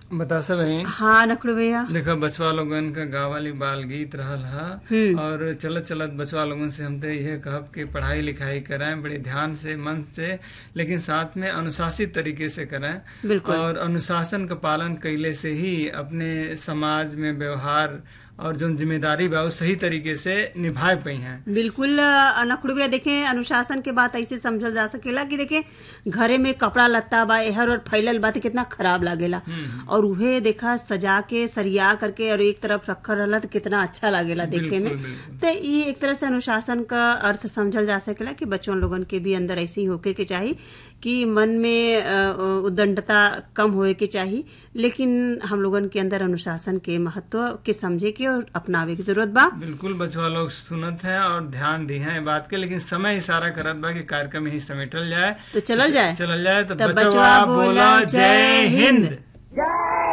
बता सब है हाँ नखड़ू भैया देखो बचवा लोगन का गावाली बाल गीत रहल हा हम्म। और चलत चलत बचवा लोगन से हम तो यह कहब कि पढ़ाई लिखाई कराएं बड़े ध्यान से मन से लेकिन साथ में अनुशासित तरीके से कराएं बिल्कुल। और अनुशासन का पालन कैले से ही अपने समाज में व्यवहार और जो जिम्मेदारी बा वो सही तरीके से निभाए पाई हैं बिल्कुल अ, नखड़ू भैया देखें अनुशासन के बात ऐसे समझल जा सकेला कि देखें घरे में कपड़ा लत्ता बा एहर और फैलल बा त कितना खराब लागेला और उहे देखा सजा के सरिया करके और एक तरफ रखल रहला तो कितना अच्छा लागेला देखे में बिल्कुल, बिल्कुल। तो ये एक तरह से अनुशासन का अर्थ समझल जा सकेला कि बच्चों लोगन के भी अंदर ऐसे ही होके के चाहिए कि मन में अ, उद्दंडता कम होए के चाहिए लेकिन हम लोगन के अंदर अनुशासन के महत्व के समझे के और अपनावे की जरूरत बा बिल्कुल बचवा लोग सुनत हैं और ध्यान दी हैं बात के लेकिन समय इशारा करत बा कि कार्यक्रम ही समेटल जाए तो चलल जाए चलल जाए तो तब बचवा बचवा बोला बोला जय जय हिंद हिंद।